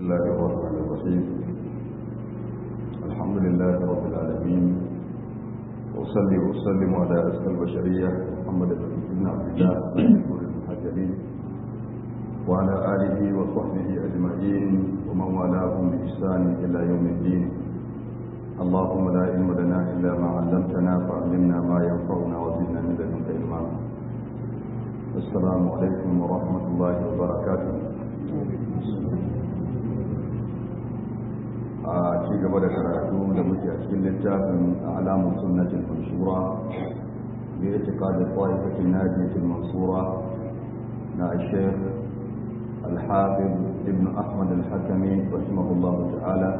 الله الرحمن الرحيم الحمد لله رب العالمين وصلي وسلم على أسكى البشرية محمد بن عبد الله نور المهاجرين وعلى آله وصحبه أجمعين ومن والاهم بإحسان إلى يوم الدين اللهم لا علم لنا إلا ما علمتنا فعلمنا ما ينفعنا وزدنا من لدنك علما السلام عليكم ورحمة الله وبركاته a ci gaba da karatu da muke a cikin littafin alamun sunnatin manshura bi itiqadi ta'ifatin najiyatin mansura na Sheikh Al-Hafiz Ibn Ahmad Al-Hakami rahimahullah ta'ala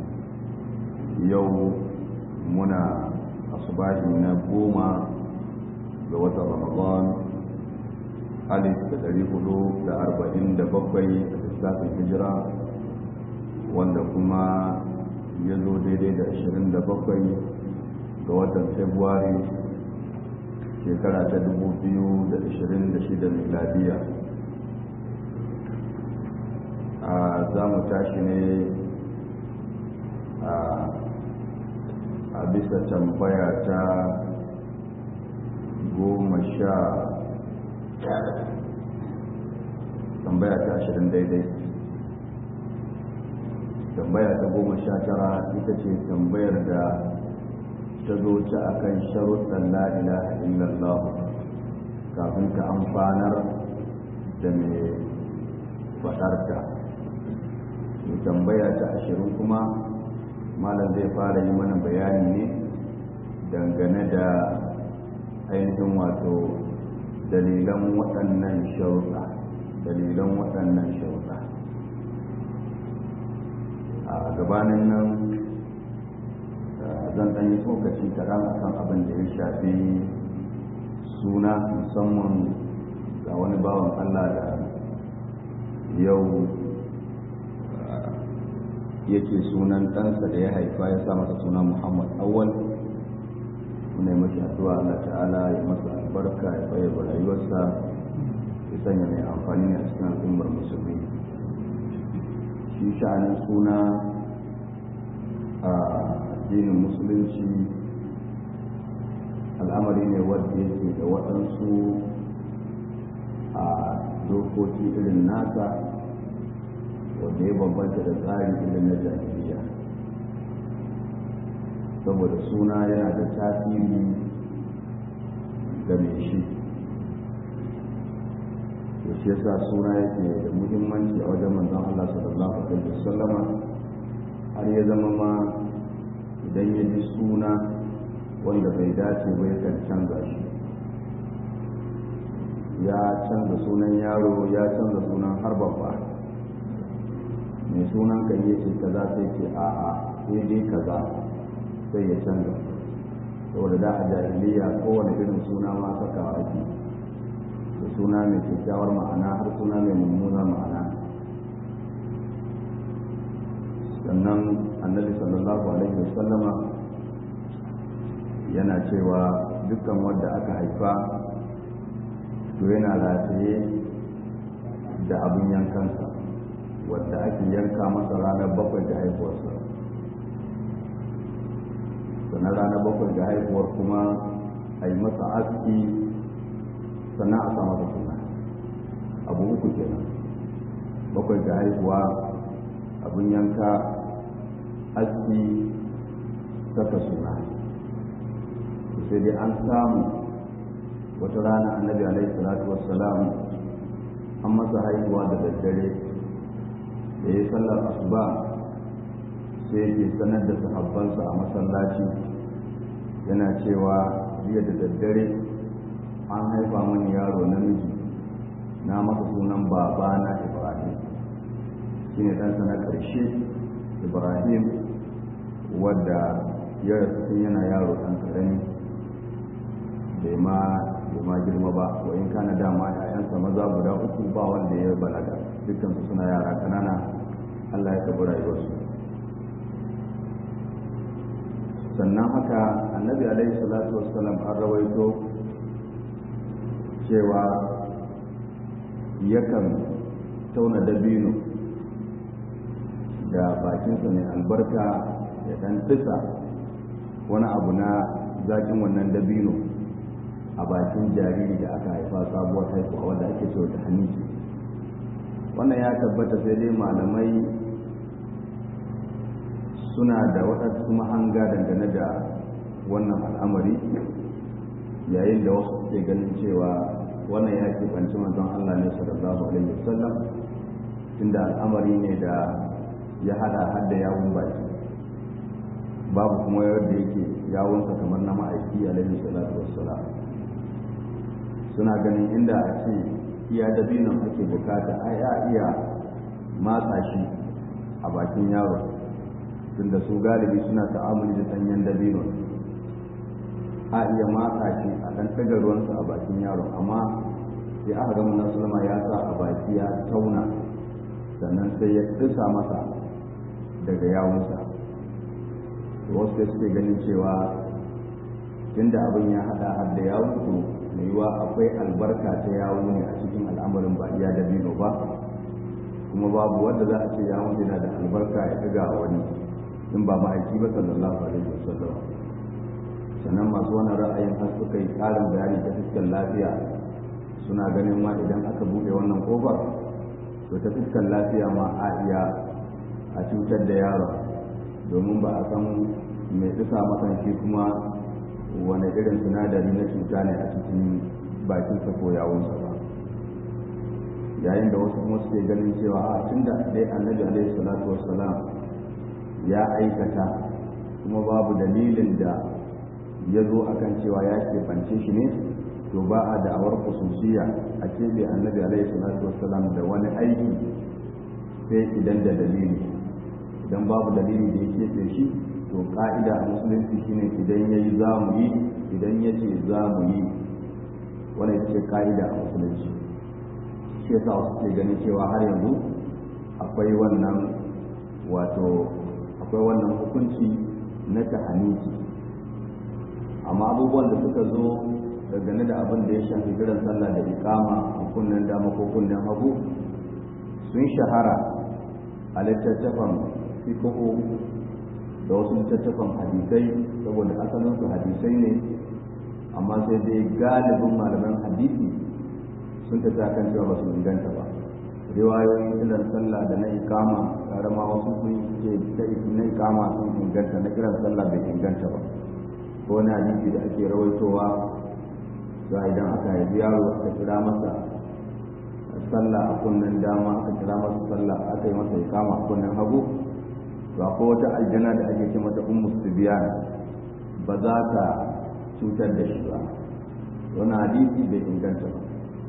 yau muna asubahi na goma ga watan Ramadan alif da ɗari hudu da arba'in da bakwai a lissafin hijira wanda kuma ya zo daidai da 27 ga watan februari shekara ta 2026 miladiya a za mu tashi ne a bisa tambaya ta goma sha tambaya ta ashirin daidai tambaya ta goma sha tara ita ce tambayar da ta zo ta akan sharuɗan la ilaha illallah kafin ta amfanar da mai faɗarta mai tambaya ta ashirin kuma malam zai fara yi mana bayani ne dangane da ainihin wato dalilan waɗannan sharuɗa dalilan waɗannan sharuɗa a gabanin nan zan ɗan yi tsokaci kaɗan a kan abin da ya shafi suna musamman ga wani bawan allah da yau yake sunan ɗansa da ya haifa ya sa masa suna muhammad awwal muna yi mashi addu'a allah ta'ala ya masa albarka ya bayyana rayuwarsa ya sanya mai amfani ne a cikin al'ummar musulmi shi sha'anin suna a addinin musulunci al'amari ne wadda yake da waɗansu a dokoki irin nasa wadda ya bambanta da tsari irin na jahiliya saboda suna yana da tasiri ga mai shi da shi yasa suna yake da muhimmanci a wajen manzon Allah sallallahu alaihi wasallama har ya zama ma idan ya ji suna wanda bai dace ba ya kan canza shi ya canza sunan yaro ya canza sunan har babba mai sunan kan ya ce kaza sai ce a'a sai dai kaza sai ya canza saboda da a jahiliya kowane irin suna ma sakawa ake da suna mai kyakkyawar ma'ana har suna mai mummunar ma'ana sannan annabi sallallahu alaihi wasallama yana cewa dukkan wanda aka haifa to yana rataye da abin yankansa wadda ake yanka masa ranar bakwai da haihuwarsa sannan ranar bakwai da haihuwar kuma a yi masa aski sannan a sa masa suna abu uku kenan bakwai da haihuwa abin yanka aski saka suna sai dai an samu wata rana annabi alaihi salatu wassalam an masa haihuwa da daddare da ya sallar asuba sai ke sanar da sahabbansa a masallaci yana cewa jiya da daddare an haifa mani yaro namiji na masa sunan babana ibrahim shine ɗansa na ƙarshe ibrahim wadda ya rasu tun yana yaro ɗan ƙarami bai ma bai ma girma ba wa in kana dama ƴaƴansa maza guda uku ba wanda ya balaga dukkan su suna yara ƙanana Allah ya tabi rayuwarsu sannan haka annabi alaihi salatu wassalam an rawaito cewa yakan tauna dabino da bakinsa mai albarka ya dan tisa wani abu na zakin wannan dabino a bakin jariri da aka haifa sabuwar haihuwa wanda ake cewa ta haniki wannan ya tabbata sai dai malamai suna da waɗansu mahanga dangane da wannan al'amari yayin da wasu suke ganin cewa wannan ya keɓanci manzon Allah ne sallallahu alaihi wasallam tunda al'amari ne da ya hada har da yawun baki babu kuma yadda yake yawunsa kamar na ma'aiki alaihi salatu wassalam suna ganin inda a ce iya dabinon ake bukata a ya iya matsa shi a bakin yaro tunda su galibi suna ta'amuli da sanyen dabinon a iya matsa shi a ɗan ɗaga ruwansa a bakin yaro amma sai aka gama na sulama ya sa a baki ya tauna sannan sai ya ɗisa masa daga yawunsa wasu da suke ganin cewa tunda abin ya haɗa har da yawun to mai yiwa akwai albarka ta yawo ne a cikin al'amarin ba iya da bino ba kuma babu wanda za a ce yawon yana da albarka ya ɗaga a wani in ba ma'aiki ba sallallahu alaihi wasallam sannan masu wani ra'ayin har suka yi ƙarin bayani ta fuskar lafiya suna ganin ma idan aka buɗe wannan ƙofar to ta fuskar lafiya ma a iya a cutar da yaron domin ba a san mai tsisa makan shi kuma wani irin sinadari na cuta ne a cikin bakinsa ko yawunsa ba yayin da wasu kuma suke ganin cewa a tun da dai annabi alaihi salatu wassalam ya aikata kuma babu dalilin da ya zo akan cewa ya keɓance shi ne to ba a da'awar kususiya a keɓe annabi alaihi salatu wassalam da wani aiki sai idan da dalili idan babu dalili da ya keɓe shi to ka'ida a musulunci shine idan ya yi za mu yi idan ya ce za mu yi wani ce ka'ida a musulunci shi yasa wasu ke ganin cewa har yanzu akwai wannan wato akwai wannan hukunci na tahaniki amma abubuwan da suka zo dangane da abin da ya shafi kiran sallah da ikama a kunnen dama ko kunnen hagu sun shahara a littattafan fiqhu da wasu littattafan hadisai saboda asalin su hadisai ne amma sai dai galibin malaman hadisi sun ta ta kan cewa ba su inganta ba riwayoyin kiran sallah da na ikama karama wasu sun ce na ikama sun inganta na kiran sallah bai inganta ba ko wani hadisi da ake rawaitowa ga idan aka haifi yaro aka kira masa sallah a kunnen dama aka kira masa sallah aka yi masa ikama a kunnen hagu to akwai wata aljana da ake ce mata ummu sibiyan ba za ta cutar da shi ba wani hadisi bai inganta ba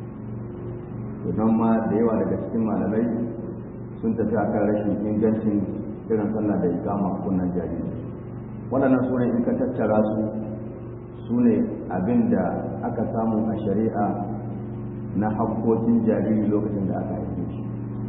to nan ma da yawa daga cikin malamai sun tafi akan rashin ingancin irin sallah da ikama a kunnen jariri waɗannan sunan in ka tattara su su ne abin da aka samu a shari'a na hakkokin jariri lokacin da aka haife shi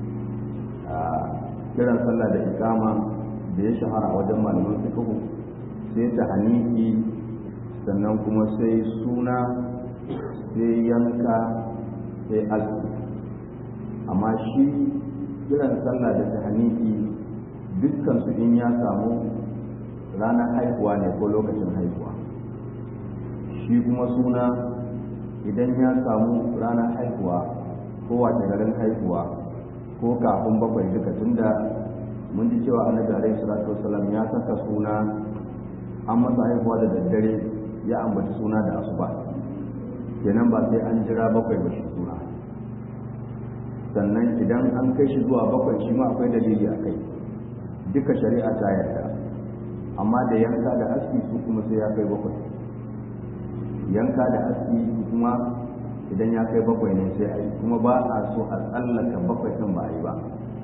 a kiran sallah da ikama da ya shahara a wajen malaman fiqh sai ta haniki sannan kuma sai suna sai yanka sai azumi amma shi kiran sallah da ta haniki dukkan su in ya samu ranar haihuwa ne ko lokacin haihuwa shi kuma suna idan ya samu ranar haihuwa ko wace garin haihuwa ko kafin bakwai duka tunda mun ji cewa annabi alaihi salatu wasallam ya saka suna an masa haihuwa da daddare ya ambaci suna da asuba kenan ba sai an jira bakwai ba shi suna sannan idan an kai shi zuwa bakwai shi ma akwai dalili a kai duka shari'a ta yarda amma da yanka da aski su kuma sai ya kai bakwai yanka da aski kuma idan ya kai bakwai ne sai a yi kuma ba a so a tsallaka bakwai ɗin ba a yi ba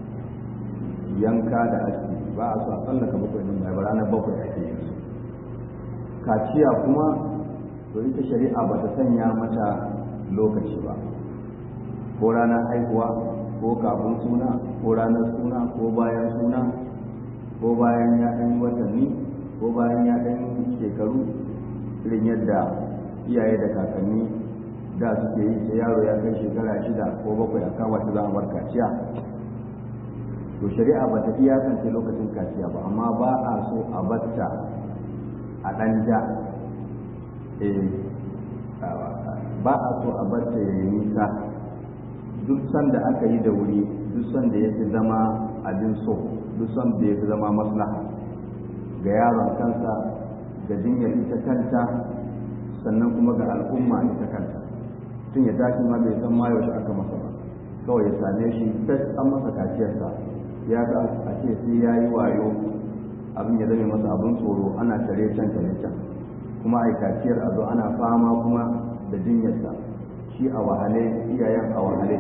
yanka da aski ba a so a tsallaka bakwai ɗin ba a yi ba ranar bakwai ake yin su kaciya kuma to ita shari'a ba ta sanya mata lokaci ba ko ranar haihuwa ko kafin suna ko ranar suna ko bayan suna ko bayan ya ɗan watanni ko bayan ya ɗan shekaru irin yadda iyaye da kakanni da suke yi sai yaro ya kai shekara shida ko bakwai a kawo ta za a bar kaciya to shari'a ba ta iyakance lokacin kaciya ba amma ba a so a batta a ɗan ja ba a so a batta ya yi nisa duk sanda aka yi da wuri duk sanda ya fi zama abin so duk sanda ya fi zama maslaha ga yaron kansa ga jinyar ita kanta sannan kuma ga al'umma ita kanta tun ya tashi ma bai san ma yaushe aka masa ba kawai ya same shi fes an masa kaciyarsa ya ga a ce sai ya yi wayo abin ya zame masa abin tsoro ana tare can tare can kuma a kaciyar a zo ana fama kuma da jinyarsa shi a wahale iyayen a wahale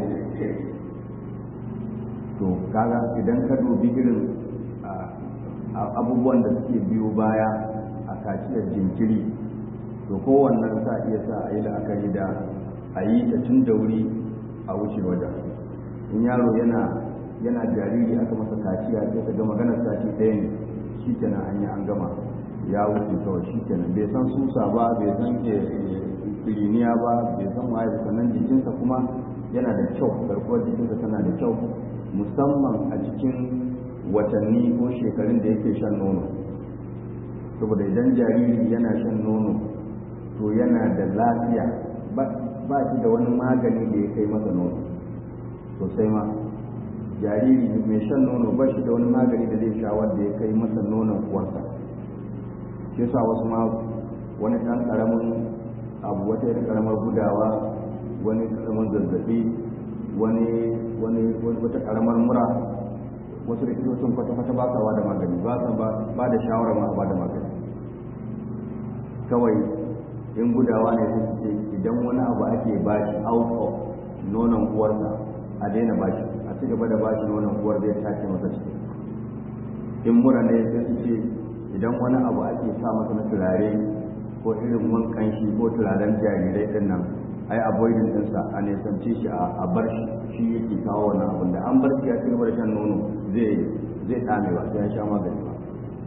to kaga idan ka dubi irin abubuwan da suke biyo baya a kaciyar jinkiri to kowannen sa iya sa a yi la'akari da a yi ta tun da wuri a wuce wajen in yaro yana yana jariri aka masa kaciya sai ka ga maganar sati ɗaya ne shi kenan an yi an gama ya wuce kawai shi kenan bai san susa ba bai san kiriniya ba bai san waye sannan jikinsa kuma yana da kyau garkuwar jikinsa tana da kyau musamman a cikin watanni ko shekarun da yake shan nono saboda idan jariri yana shan nono to yana da lafiya ba shi da wani magani da ya kai masa nono sosai ma jariri mai shan nono ba shi da wani magani da zai sha wanda ya kai masa nonon uwarsa shi yasa wasu ma wani ɗan ƙaramin abu wata yadda ƙaramar gudawa wani ƙaramin zazzaɓi wani wani wata ƙaramar mura wasu likitocin kwata-kwata ba sa da magani ba sa ba da shawara ma ba da magani kawai in gudawa ne su ce idan wani abu ake bashi out of nonon uwarsa a daina bashi a ci gaba da bashi nonon uwar zai tace masa ciki in mura ne sai su ce idan wani abu ake sa masa na turare ko irin wankan shi ko turaren jarirai din nan ai avoiding ɗinsa a nesance shi a bar shi shi yake kawo wannan abin da an bar shi ya ci gaba da shan nono zai zai tsame ba sai ya sha magani ba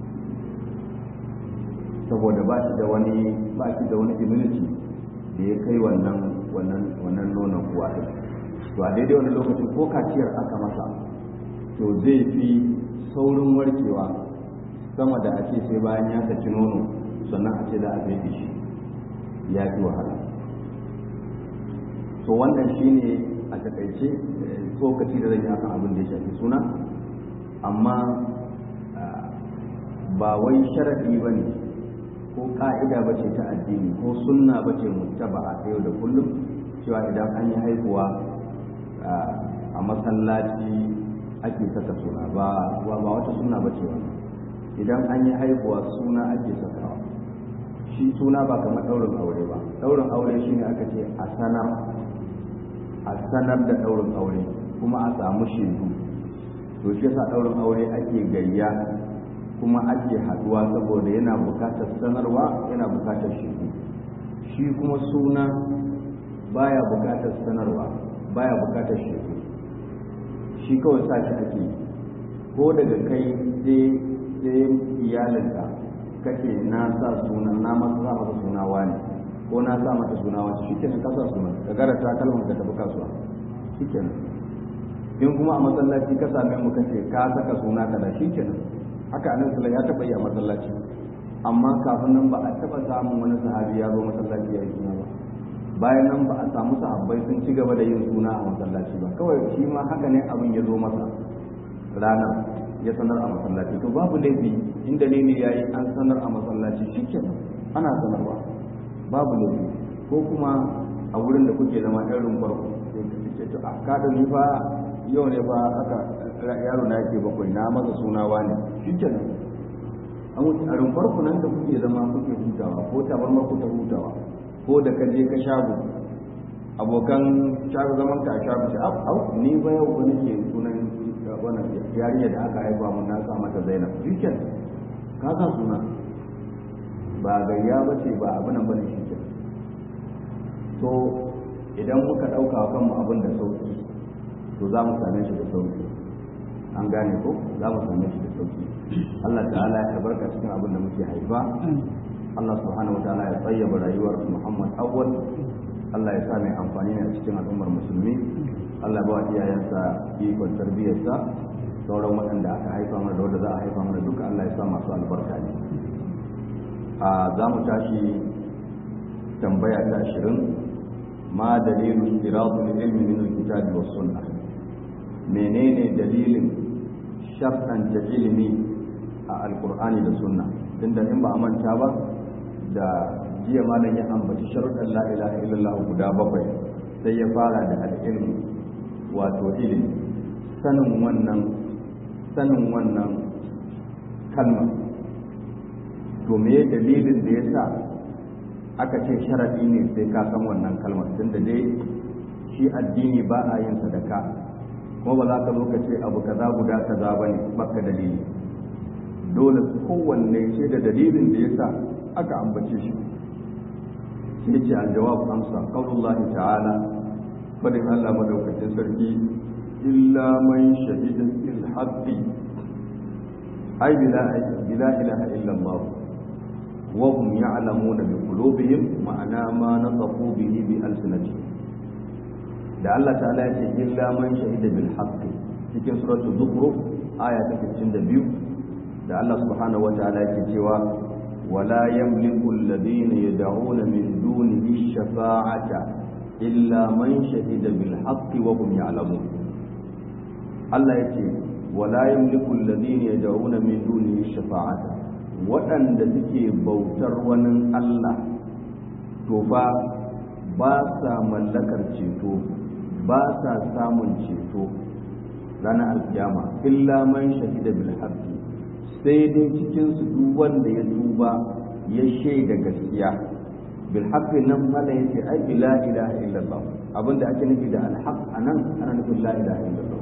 saboda ba shi da wani ba shi da wani immunity da ya kai wannan wannan wannan nonon kuwa din to a daidai wani lokacin ko kaciyar aka masa to zai fi saurin warkewa sama da a ce sai bayan ya saki nono sannan a ce za a fede shi ya fi wahala to wannan shine a takaice tsokaci da zan yi akan abin da ya shafi suna amma ba wai sharadi ba ne ko ka'ida ba ce ta addini ko sunna ba ce mutaba a yau da kullum cewa idan an yi haihuwa a masallaci ake saka suna ba ba wata suna ba ce wannan idan an yi haihuwa suna ake sakawa shi suna ba kamar ɗaurin aure ba ɗaurin aure shine aka ce a sanar a sanar da ɗaurin aure kuma a samu shaidu to shi yasa ɗaurin aure ake gayya kuma ake haɗuwa saboda yana bukatar sanarwa yana bukatar shaidu shi kuma suna baya bukatar sanarwa baya bukatar shaidu shi kawai sa shi ake ko daga kai sai sai iyalinka kake na sa suna na masa sa masa suna wani ko na sa mata suna wani shi kenan ka sa suna ka gara ta kalmar ka tafi kasuwa shi kenan in kuma a masallaci ka same mu kace ka saka suna kaza shi kenan haka annabi sallallahu ya taba yi a masallaci amma kafin nan ba a taba samun wani sahabi ya zo masallaci ya yi suna ba bayan nan ba a samu sahabbai sun ci gaba da yin suna a masallaci ba kawai shi ma haka ne abin ya zo masa rana ya sanar a masallaci to babu laifi in dalili yayi an sanar a masallaci shikenan ana sanarwa babu laifi ko kuma a wurin da kuke zama ɗan rumfar ku sai to a kada ni fa yau ne fa aka yaro na yake bakwai na masa suna wani shikenan an wuce a rumfar ku nan da kuke zama kuke hutawa ko tabarmar ku ta hutawa ko da ka je ka shago abokan shago zaman ka shago ce au ni ba yau ba nake sunan wannan yarinya da aka haifa mun na sa mata Zainab shiken ka sa suna ba gayya ba ce ba abin nan bane shiken to idan muka dauka kanmu abin da sauki to za mu same shi da sauki an gane ko za mu same shi da sauki Allah ta'ala ya barka cikin abin da muke haifa Allah subhanahu wataala ya tsayyaba rayuwar Muhammad awwal Allah ya sa mai amfani ne a cikin al'ummar musulmi Allah ba iyayensa ikon tarbiyyarsa sauran waɗanda aka haifa mana da wanda za a haifa mana duka Allah ya sa masu albarka ne a za mu tashi tambaya ta ashirin ma dalilu istiratul ilmi min alkitabi was sunnah menene dalilin shar'anta ilimi a alkur'ani da sunna tunda in ba a manta ba da jiya malam ya ambaci sharuɗan la ilaha illallah guda bakwai sai ya fara da al'ilmu wato ilimi sanin wannan sanin wannan kalma to me dalilin da ya sa aka ce sharaɗi ne sai ka san wannan kalmar tunda dai shi addini ba a yin sadaka kuma ba za ka zo ka ce abu kaza guda kaza ba ne baka dalili dole kowanne ce da dalilin da ya sa aka ambace shi sai ce aljawab amsa qaulullah ta'ala fadin Allah madaukakin sarki illa man shahida bil haqqi ay bila bila ilaha illa Allah wa hum ya'lamuna bi qulubihim ma'ana ma nasaqu bihi bi alsinatihim da Allah ta'ala ya ce illa man shahida bil haqqi cikin suratul zukhruf aya ta 62 da Allah subhanahu wataala yake cewa wala yamliku alladhina yad'una min dunihi shafa'ata illa man shahida bil haqqi wa hum ya'lamun Allah yake wala yamliku alladhina yad'una min dunihi shafa'ata waɗanda suke bautar wani Allah to fa ba sa mallakar ceto ba sa samun ceto ranar alkiyama illa man shahida bil haqqi sai dai cikin su duk wanda ya tuba ya shaida gaskiya bil haqqi nan mala yace ai la ilaha illallah abinda ake nufi da al haqq anan ana nufin la ilaha illallah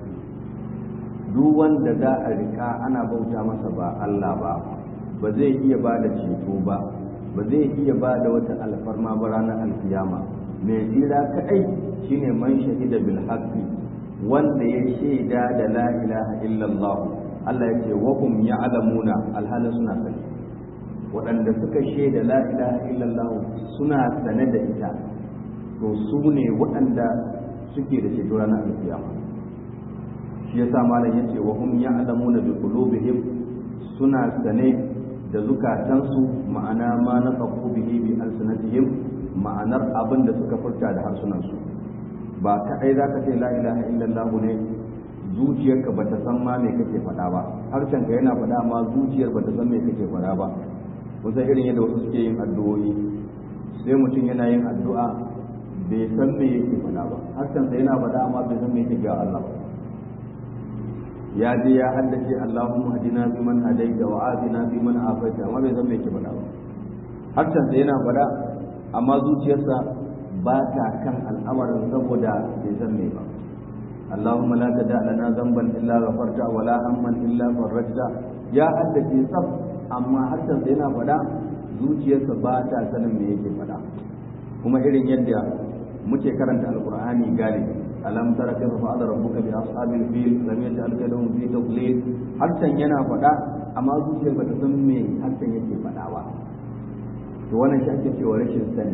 duk wanda za a rika ana bauta masa ba Allah ba ba zai iya ba da ceto ba ba zai iya ba da wata alfarma ba ranar alkiyama mai tsira kaɗai shine man shahida bil haqqi wanda ya shaida da la ilaha illallah Allah ya ce wa hum ya'lamuna alhalin suna sani waɗanda suka shaida la ilaha illallah suna sane da ita to su ne waɗanda suke da ceto ranar alkiyama shi yasa malam yace wa hum ya'lamuna bi qulubihim suna sane da zukatansu ma'ana ma na bihi bi alsanatihim ma'anar abin da suka furta da harsunansu ba kaɗai za ka ce la ilaha illallah ne zuciyarka ba ta san ma me kake faɗa ba harshenka yana faɗa ma zuciyar ba ta san me kake faɗa ba kusan irin yadda wasu suke yin addu'o'i sai mutum yana yin addu'a bai san me yake faɗa ba harshensa yana faɗa amma bai san me yake ga Allah ba ya je ya haddace Allahumma hadina fi man hadaita wa afina fi man afaita amma bai san me yake faɗa ba harshensa yana faɗa amma zuciyarsa ba ta kan al'amarin saboda bai san me ba Allahumma la tada lana zamban illa ghafarta wa la hamman illa farajta ya haddace tsaf amma harshen sa yana faɗa zuciyarsa ba ta sanin me yake faɗa kuma irin yadda muke karanta alqur'ani galibi alam tara kayfa fa'ala rabbuka bi ashabil fil lam yaj'al kaydahum fi tadlil harshen yana faɗa amma zuciyar ba ta san me harshen yake faɗa ba to wannan shi ake cewa rashin sani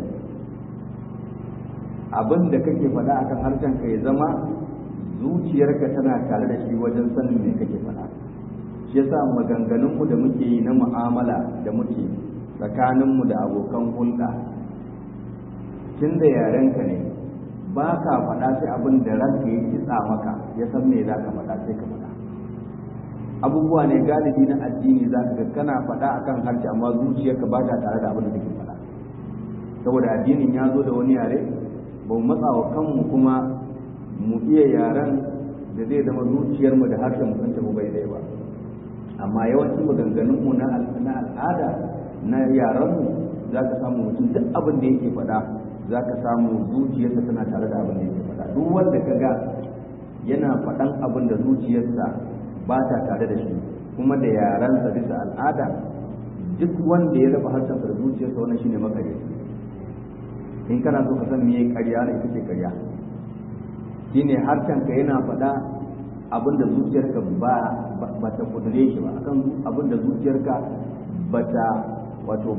abin da kake faɗa akan harshen ka ya zama zuciyarka tana tare da shi wajen sanin me kake faɗa shi yasa maganganunmu da muke yi na mu'amala da muke tsakaninmu da abokan hulɗa tun da yarenka ne ba ka faɗa sai abin da ranka ya kitsa maka ya san me za ka faɗa sai ka faɗa abubuwa ne galibi na addini za ka ga kana faɗa akan harshe amma zuciyarka ba ta tare da abin da kake faɗa saboda addinin ya zo da wani yare ba mu matsa wa kanmu kuma mu iya yaren da zai zama zuciyarmu da harshen mu sun tafi bai dai ba amma yawancin maganganunmu na al'ada na yarenmu za ka samu mutum duk abin da yake faɗa za ka samu zuciyarsa tana tare da abin da yake faɗa duk wanda ka ga yana faɗan abin da zuciyarsa ba ta tare da shi kuma da yarensa bisa al'ada duk wanda ya raba harshensa da zuciyarsa wannan shine makareci in kana so ka san me ƙarya ne ita ce ƙarya shine harshenka yana faɗa abin da zuciyarka ba ba ta kudure shi ba akan abin da zuciyarka ba ta wato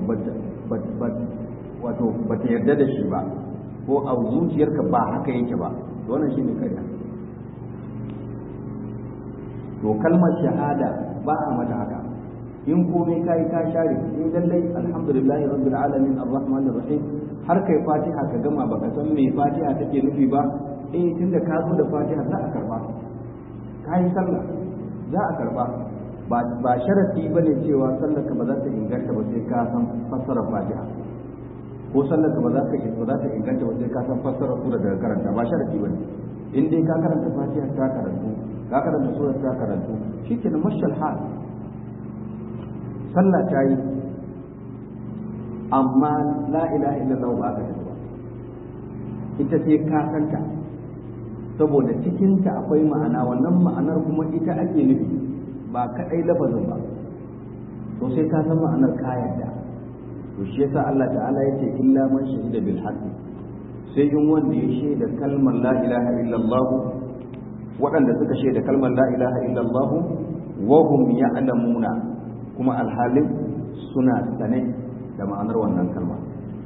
wato ba ta yarda da shi ba ko a zuciyarka ba haka yake ba wannan shine ƙarya to kalmar shahada ba a mata haka in komai kai ka share in lallai alhamdulillah rabbil alamin arrahmanir rahim har kai fatiha ka gama baka san me fatiha take nufi ba eh tunda ka zo da fatiha za a karba kai sallah za a karba ba ba sharadi bane cewa sallar ka ba za ta inganta ba sai ka san fassarar fatiha ko sallar ka ba za ka ba za ta inganta ba sai ka san fassarar sura daga karanta ba sharadi bane in dai ka karanta fatiha ta karantu ka karanta sura ta karantu shikenan mashal hal sallah ta yi amma la ilaha illallah ba ka tafi ba ita sai ka santa saboda cikinta akwai ma'ana wannan ma'anar kuma ita ake nufi ba kaɗai lafazin ba to sai ka san ma'anar ka yarda to shi yasa Allah ta'ala yace illa man shahida bil haqqi sai in wanda ya shaida kalmar la ilaha illallah waɗanda suka shaida kalmar la ilaha illallah wa hum ya'lamuna kuma alhalin suna sane da ma'anar wannan kalma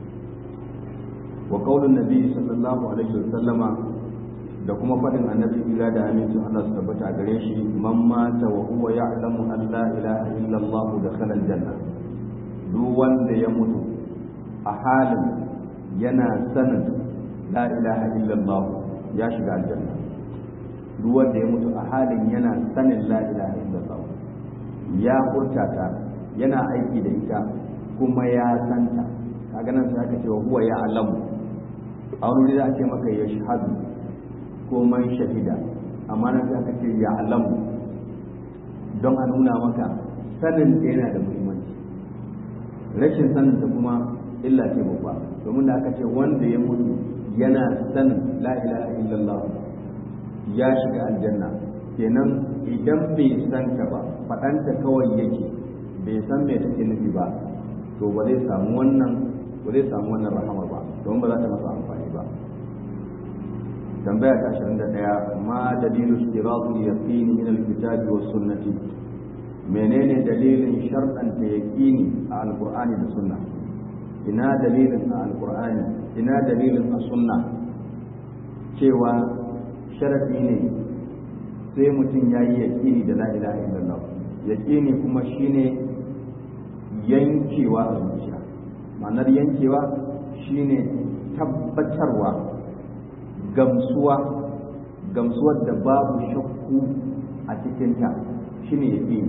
wa qaulun nabi sallallahu alaihi wasallama da kuma faɗin annabi ila da amincin Allah su tabbata a gare shi man mata wa huwa ya'lamu an la ilaha illa Allah dakhala aljanna duk wanda ya mutu a halin yana sanin la ilaha illa Allah ya shiga aljanna duk wanda ya mutu a halin yana sanin la ilaha illa Allah ya furta ta yana aiki da ita kuma ya santa kaga nan sai aka ce wa huwa ya'lamu a wani da ake maka ya shahadu ko man shahida amma nan sai aka ce ya alamu don a nuna maka sanin da yana da muhimmanci rashin sanin da kuma illa ce babba domin da aka ce wanda ya mutu yana sanin la ilaha illallah ya shiga aljanna kenan idan bai san ta ba faɗanta kawai yake bai san me take nufi ba to ba zai samu wannan ba zai samu wannan rahama ba domin ba za ta masa amfani ba tambaya ta ashirin da ɗaya ma dalilu istiratul yaqini min alkitabi was sunnati menene dalilin sharɗanta yaqini a alqur'ani da sunna ina dalilin a alqur'ani ina dalilin a sunna cewa sharafi ne sai mutum ya yi yaqini da la ilaha illallah yaqini kuma shine yankewa a zuciya ma'anar yankewa shine tabbatarwa gamsuwa gamsuwar da babu shakku a cikinta shine yake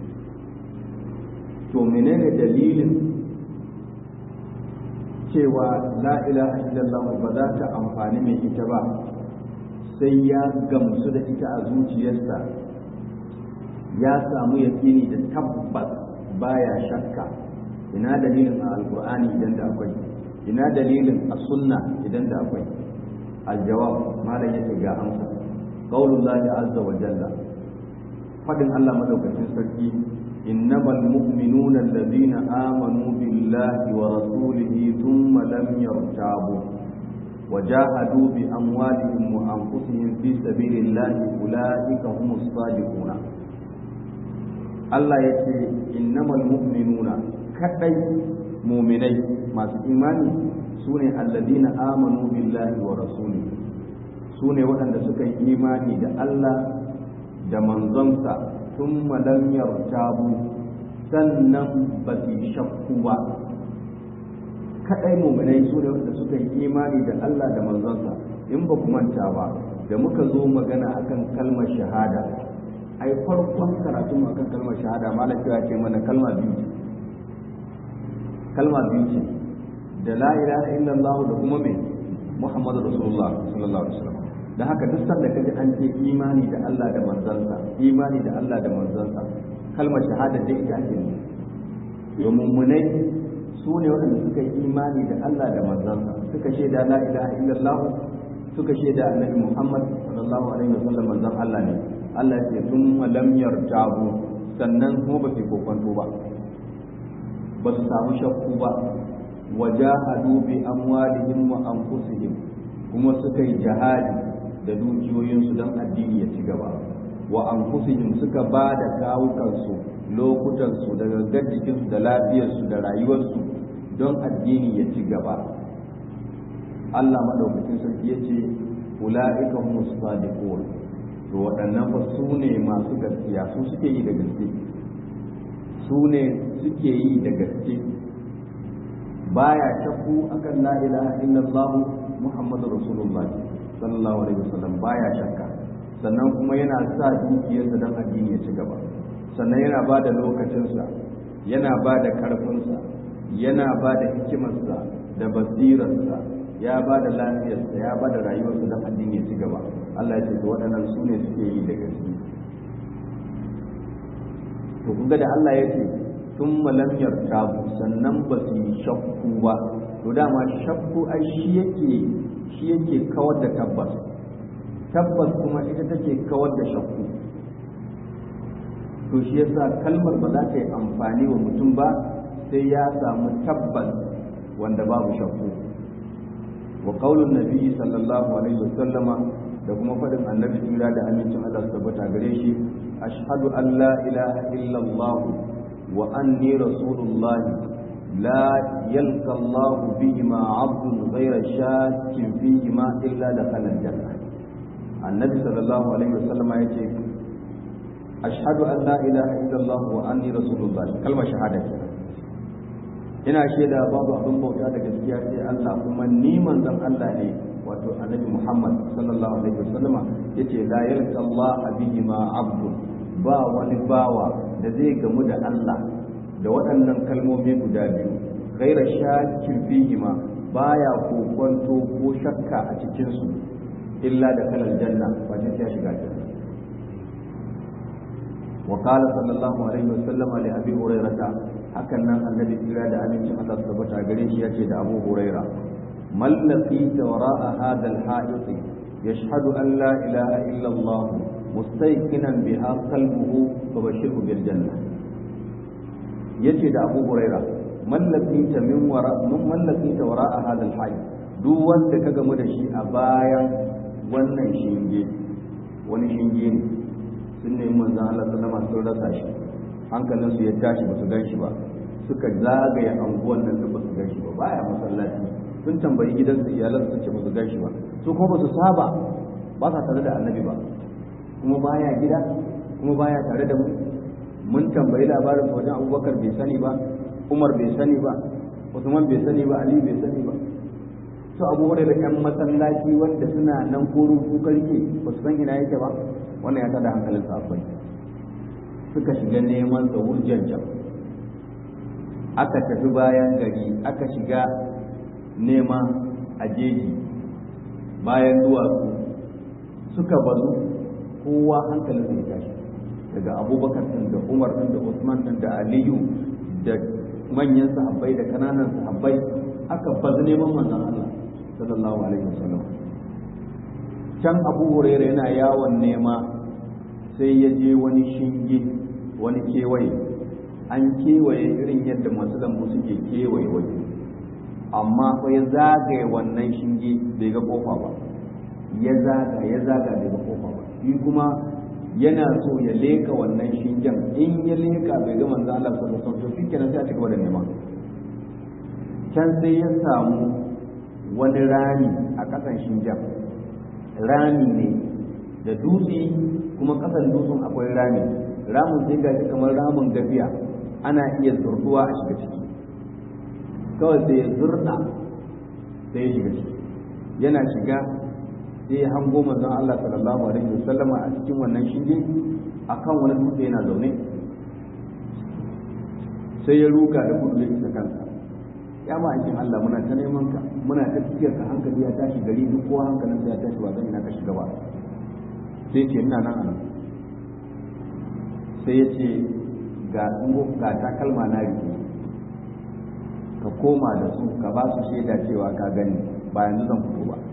to menene dalilin cewa la ilaha illallah ba za ta amfani mai ita ba sai ya gamsu da ita a zuciyarsa ya samu yakini da tabbas baya shakka ina dalilin a alkur'ani idan da akwai ina dalilin a sunna idan da akwai aljawab malam yake ga amsa qaulullahi azza wa jalla fadin Allah madaukakin sarki innamal mu'minuna alladhina amanu billahi wa rasulihi thumma lam yartabu وجاهدوا بأموالهم وأنفسهم في سبيل الله أولئك هم الصادقون Allah ya ce innamal mu'minuna kadai muminai masu imani su ne alladina amanu billahi wa rasuli su ne waɗanda suka yi imani da Allah da manzonsa sun lam yartabu sannan ba su shakku ba kadai muminai su ne waɗanda suka yi imani da Allah da manzonsa in ba ku manta ba da muka zo magana akan kalmar shahada ai farkon karatu mu akan kalmar shahada malam cewa ce mana kalma biyu ce kalma biyu ce da la ilaha illallah da kuma me muhammadu rasulullah sallallahu alaihi wasallam da haka duk sanda kaji an ce imani da Allah da manzansa imani da Allah da manzansa kalmar shahada da ita ake ne domin munai su ne waɗanda suka yi imani da Allah da manzansa suka shaida la ilaha illallah suka shaida annabi muhammad sallallahu alaihi wasallam manzon Allah ne Allah ya ce sun lam yartabu sannan kuma ba su kokonto ba ba su samu shakku ba wajahadu bi amwalihim wa anfusihim kuma suka yi jihadi da dukiyoyinsu don addini ya ci gaba wa anfusihim suka ba da kawukansu lokutansu da gangar jikinsu da lafiyarsu da rayuwarsu don addini ya ci gaba Allah madaukakin sarki ya ce ula'ika humus sadiqun to waɗannan fa su ne masu gaskiya su suke yi da gaske su ne suke yi da gaske baya shakku akan la ilaha illallah muhammadu rasulullah sallallahu alaihi wasallam baya shakka sannan kuma yana sa dukiyarsa don addini ya ci gaba sannan yana ba da lokacinsa yana ba da ƙarfinsa yana ba da hikimarsa da basirarsa ya ba da lafiyarsa ya ba da rayuwarsa don addini ya ci gaba Allah ya ce to waɗannan su ne suke yi da gaske to kuga da Allah ya ce sun malam yartabu sannan ba su yi shakku ba to dama shakku ai shi yake shi yake kawar da tabbas tabbas kuma ita take kawar da shakku to shi yasa kalmar ba za ta yi amfani wa mutum ba sai ya samu tabbas wanda babu shakku wa qaulun nabi sallallahu alaihi wasallama da kuma faɗin annabi jira da amincin Allah su tabbata gare shi ashhadu an la ilaha illallah wa anni rasulullah la yalqa Allah bihima 'abdun ghayra shakkin fihima illa dakhala al-jannah annabi sallallahu alaihi wasallama yace ashhadu an la ilaha illallah wa anni rasulullah kalmar shahada kenan ina shaida babu abin bauta da gaskiya sai Allah kuma ni manzon Allah ne wato annabi Muhammad sallallahu alaihi wasallama yace la yalqa Allah bihima abdu ba wani bawa da zai gamu da Allah da waɗannan kalmomi guda biyu ghaira shakkin fihima baya kokonto ko shakka a cikin su illa da kalal janna wace sai shiga janna وقال صلى الله عليه وسلم لأبي هريرة hakan nan annabi kira da amincin Allah su tabbata gare shi yace da Abu Huraira mal laqita wara'a hadha al-hadith yashhadu an la ilaha illa Allah mustayqinan biha qalbuhu fabashirhu bil janna yace da Abu Huraira mal laqita min wara min mal laqita wara'a hadha al-hadith duk wanda ka gamu da shi a bayan wannan shinge wani shinge ne sun nemi manzon Allah sallama sun rasa shi hankalinsu ya tashi ba su gan shi ba suka zagaya anguwan nan da ba su gan shi ba baya masallaci sun tambayi gidansu iyalan sun ce ba su gan shi ba su kuma ba su saba ba sa tare da annabi ba kuma baya gida kuma baya tare da mu mun tambayi labarin su wajen abubakar bai sani ba umar bai sani ba usman bai sani ba ali bai sani ba su abu da yan masallaci wanda suna nan korin kukar ke ba su san ina yake ba wannan ya tada hankalin sahabbai suka shiga neman sa wurjanjan aka tafi bayan gari aka shiga nema a jeji bayan duwatsu suka bazu kowa hankalin ya tashi daga abubakar din da umar din da usman din da aliyu da manyan sahabbai da kananan sahabbai aka bazu neman manzon Allah sallallahu alaihi wasallam can abu hurairah yana yawon nema sai ya je wani shinge wani kewaye an kewaye irin yadda masu lambu suke kewaye waje amma fa ya zagaye wannan shinge bai ga kofa ba ya zaga ya zaga bai ga kofa ba shi kuma yana so ya leka wannan shingen in ya leka bai ga manzo Allah sallallahu alaihi wasallam to shikenan sai a cigaba da nema can sai ya samu wani rami a kasan shingen rami ne da dutse kuma kasan dutsen akwai rami ramin sai gashi kamar ramin gafiya ana iya zurduwa a shiga ciki kawai sai ya zurda sai ya shiga ciki yana shiga sai ya hango manzon Allah sallallahu alaihi wasallama a cikin wannan shinge akan wani dutse yana zaune sai ya ruga da gudu ya isa kansa ya ma aikin Allah muna ta neman ka muna ta tafiyar ka hankali ya tashi gari duk kowa hankalinsa ya tashi ba zan ina ka shiga ba sai ce ina nan anan sai ya ce ga ga takalma na rike ka koma da su ka ba su shaida cewa ka gani ba yanzu zan fito ba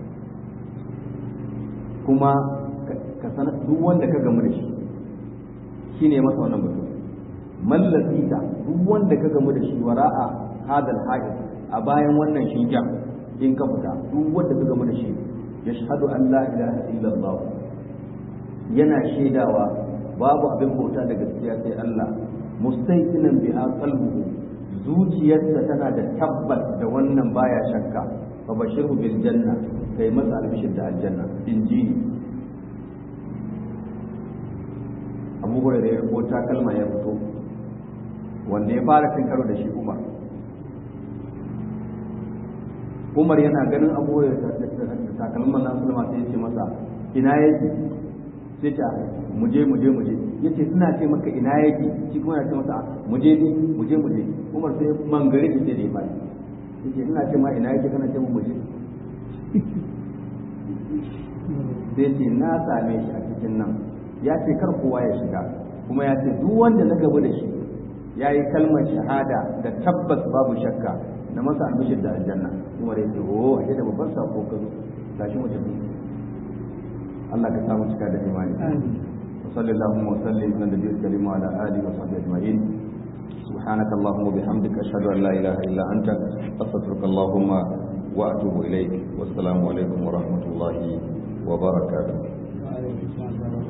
kuma ka sanar duk wanda ka gamu da shi shine masa wannan batu mallasita duk wanda ka gamu da shi wara'a hadal haid a bayan wannan shingen in ka fita duk wanda ka gamu da shi yashhadu an la ilaha illallah yana shaidawa babu abin bauta da gaskiya sai Allah mustaiqinan biha qalbuhu zuciyarsa tana da tabbas da wannan baya shakka fa bashiru bil janna kai masa albishir da aljanna injini abu hurairah ya ko takalma ya fito wanda ya fara cin karo da shi umar umar yana ganin abu hurairah da takalman nan sulma sai ya ce masa ina yake sai ta muje muje muje yace suna ce maka ina yake shi kuma yana ce masa muje ne muje muje umar sai mangare ki ce da ya fara yace ina ce ma ina yake kana ce mu muje sai ce na same shi a cikin nan ya ce kar kowa ya shiga kuma ya ce duk wanda na gaba da shi ya yi kalmar shahada da tabbas babu shakka na masa albishir da aljanna kuma da yake oh ashe da babban sako ka zo gashi mu tafi Allah ka samu cika da imani wa sallallahu wa sallim ala nabiyil karim wa ala alihi wa sahbihi ajma'in سبحانك اللهم وبحمدك أشهد أن لا إله إلا أنت أستغفرك اللهم وأتوب إليك والسلام عليكم ورحمة الله وبركاته